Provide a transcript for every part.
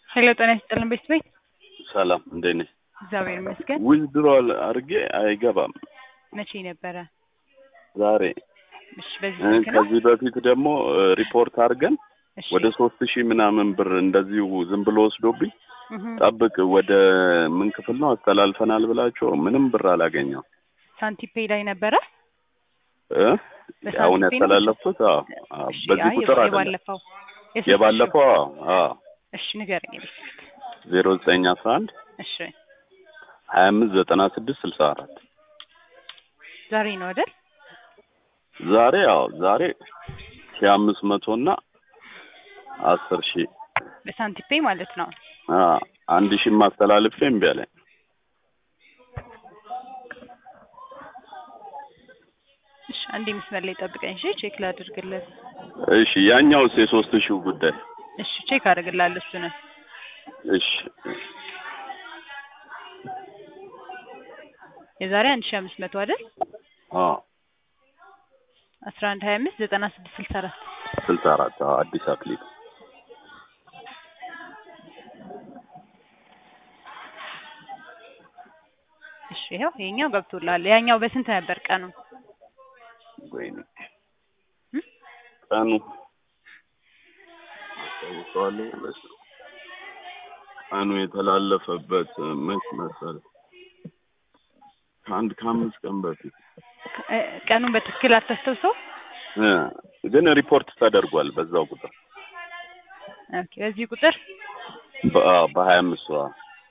ሄሎ ጤና ይስጥልን ቤት ቤት ሰላም እንዴት ነሽ? እግዚአብሔር ይመስገን። ዊዝድሮል አድርጌ አይገባም መቼ ነበረ? ዛሬ። እሺ በዚህ እ ስልክ ነው? ከዚህ በፊት ደግሞ እ ሪፖርት አድርገን እሺ ወደ ሶስት ሺህ ምናምን ብር እንደዚሁ ዝም ብሎ ወስዶብኝ እህ ጠብቅ ወደ ምን ክፍል ነው አስተላልፈናል ብላቸው ምንም ብር አላገኘው ሳንቲፔ ላይ ነበረ? እ በሳንቲም አሁን ነው? ያስተላለፍኩት አዎ፣ አዎ፣ እሺ በዚህ አይ ቁጥር አይደለም የባለፈው የስልክ የባለፈው አዎ፣ አዎ እሺ ንገረኝ ቤት ስልክ ዜሮ ዘጠኝ አስራ አንድ እሺ ሀያ አምስት ዘጠና ስድስት ስልሳ አራት ዛሬ ነው አይደል? ዛሬ አዎ ዛሬ ሺህ አምስት መቶ እና አስር ሺህ በሳንቲፔ ማለት ነው። አ አንድ ሺህ ማስተላልፌ እምቢ አለኝ። እሺ አንዴ መስመር ላይ ጠብቀኝ እሺ ቼክ ላድርግልህ። እሺ ያኛውስ የሶስት ሺው ጉዳይ እሺ ቼክ አድርግልሃለሁ እሱንም እሺ የዛሬ አንድ ሺህ አምስት መቶ አይደል? አ አስራ አንድ ሀያ አምስት ዘጠና ስድስት ስልሳ አራት ስልሳ አራት አዎ አዲስ አክሊል እሺ ይኸው ይሄኛው ገብቶልሃል። ያኛው በስንት ነበር ቀኑ? ወይኔ እም? ቀኑ አስታውሰዋለሁ መች ነው ቀኑ የተላለፈበት መች መሰለህ ከአንድ ከአምስት ቀን በፊት እ ቀኑን በትክክል አታስታውሰው? እ ግን ሪፖርት ተደርጓል በዛው ቁጥር ኦኬ በዚህ ቁጥር በ- አዎ፣ በሀያ አምስት ሰዋ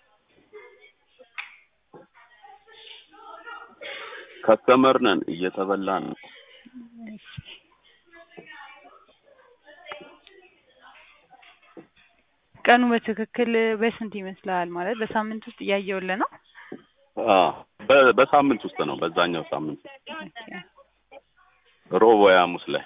ከስተመር ነን እየተበላን ነው። ቀኑ በትክክል በስንት ይመስልሃል? ማለት በሳምንት ውስጥ እያየሁልህ ነው። አዎ፣ በ- በሳምንት ውስጥ ነው በዛኛው ሳምንት ኦኬ ሮብ ወይ ሐሙስ ላይ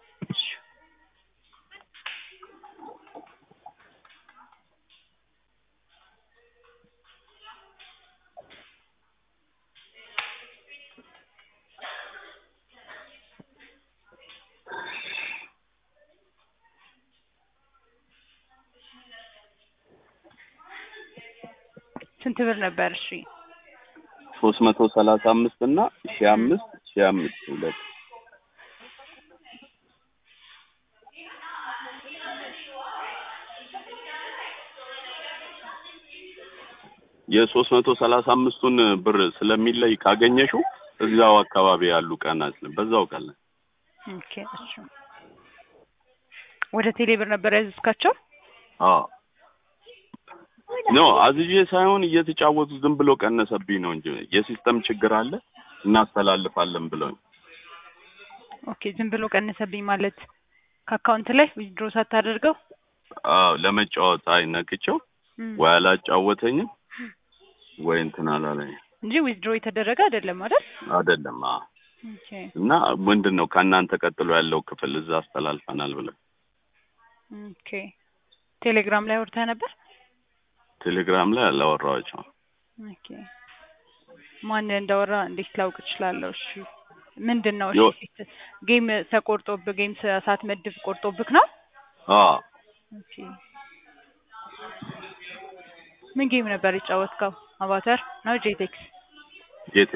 ስንት ብር ነበር? እሺ ሶስት መቶ ሰላሳ አምስት እና ሺህ አምስት ሺህ አምስት ሁለት የሶስት መቶ ሰላሳ አምስቱን ብር ስለሚለይ ካገኘሽው እዛው አካባቢ ያሉ ቀናት በዛው ቀን ላይ ኦኬ እሺ ወደ ቴሌ ብር ነበር ያዘዝካቸው? አዎ ኖ አዝዤ ሳይሆን እየተጫወቱ ዝም ብሎ ቀነሰብኝ ነው እንጂ የሲስተም ችግር አለ እናስተላልፋለን ብለው ኦኬ ዝም ብሎ ቀነሰብኝ ማለት ከአካውንት ላይ ዊዝድሮ ሳታደርገው? አዎ ለመጫወት አይ ነክቼው እም፣ ወይ አላጫወተኝም ወይ እንትን አላለኝ እንጂ ዊዝድሮ የተደረገ አይደለም አይደል? አይደለም አዎ ኦኬ እና ምንድን ነው ከእናንተ ቀጥሎ ያለው ክፍል እዛ አስተላልፈናል ብለው ኦኬ ቴሌግራም ላይ አውርተህ ነበር? ቴሌግራም ላይ አላወራኋቸውም ኦኬ ማን እንዳወራ እንዴት ላውቅ እችላለሁ? እሺ ምንድን ነው? ዮ- እሺ ጌም ተቆርጦብህ ጌም ሳትመድብ ቆርጦብህ ነው? አዎ ኦኬ ምን ጌም ነበር የጫወትከው? አቫተር ነው ጄቴክስ? ጌቴ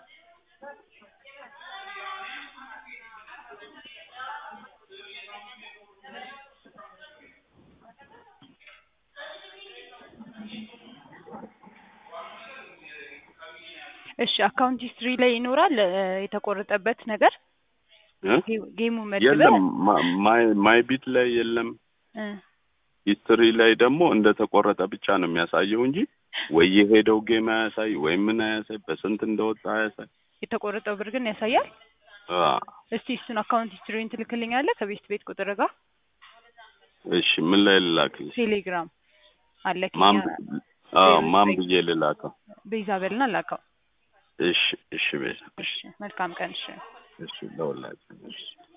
እሺ አካውንት ሂስትሪ ላይ ይኖራል እ፣ የተቆረጠበት ነገር እ? ጌ- ጌሙ መድበህ የለም ማ- ማይ ማይ ቢት ላይ የለም እ፣ ሂስትሪ ላይ ደግሞ እንደተቆረጠ ብቻ ነው የሚያሳየው እንጂ ወይ የሄደው ጌም አያሳይ ወይ ምን አያሳይ በስንት እንደወጣ አያሳይ የተቆረጠው ብር ግን ያሳያል። አ እስቲ እሱን አካውንት ሂስትሪን ትልክልኛለህ ከቤት ቤት ቁጥር ጋር እሺ ምን ላይ ልላክልሽ ቴሌግራም አለ ማን ኬኛ አ ዜሮ ማን ዘጠኝ ብዬ ልላከው ቤዛ በልና ላከው። እሺ እሺ ቤት እሺ መልካም ቀን። እሺ እሺ ለሁላችን እሺ